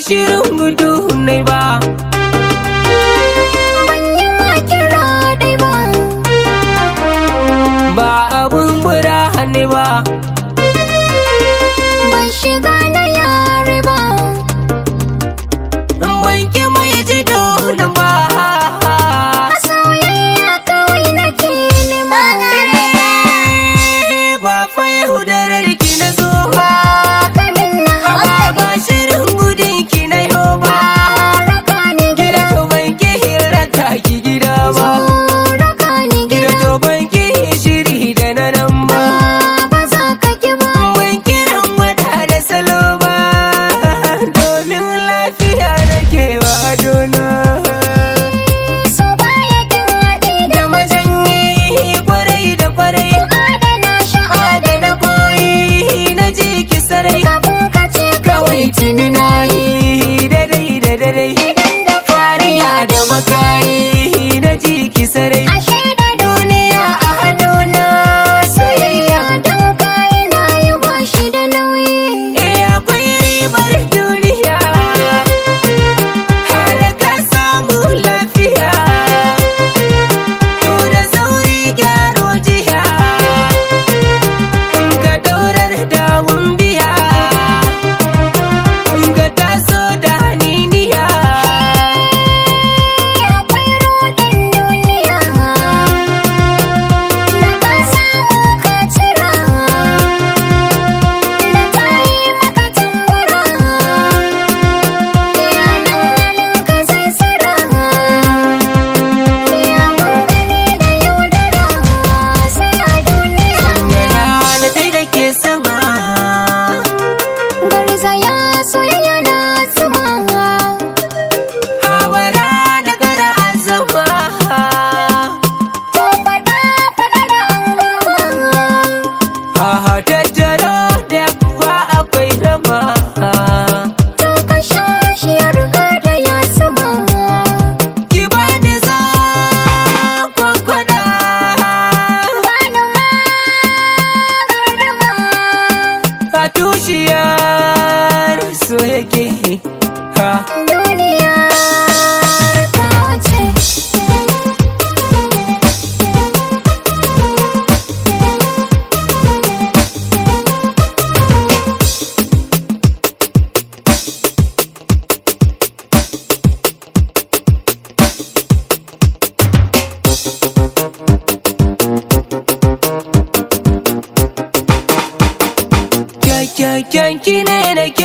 shirin gudu ne ba ban yi ma kira dai ba ba abun bura ne ba ban shiga na yare ba ban ki mai ji dole ba a soyayya kawai nake nema ba fa yaudarar ki na zo ba kamin na amma ba shirin gudun ki na yau ba raka ni gida gida to ban ki hirata ki gida ba raka ni gida gida to ban ki shiri da na nan ba ba za ka ki ba ban kiran wata da salo ba domin lafiya nake wa adona so baya kin haɗi da da majanyi kwarai da kwarai adana sha'ada adana koyi na ji ki sarai kafin ka ce kawai tuni na yi daidai da daidai idan da fariya da makayi na ji ki sarai ashe da duniya a hannuna soyayya don kayi na yi ba shi da nauyi eh akwai ribar duniya har ka samu lafiya to da sauri gyaro jiya ka daurar dawun biya ka taso da haniniya akwai rodin duniya da ka samu ka cira da ta yi maka tambura yanan halin ka sai sira ya mun gani da yaudara sai a duniya yana da da ke sama garzaya soyayya na zuma hawara da gara azama ko faɗa faɗa da an gama Aha tattaro da kuwa akwai rama To ka sha shi ya riga da ya sama Ki bani za kwakwada Bani ma gardama A tushiyar so yake ha Duniya ta wace Kyakkyakken ki ne nake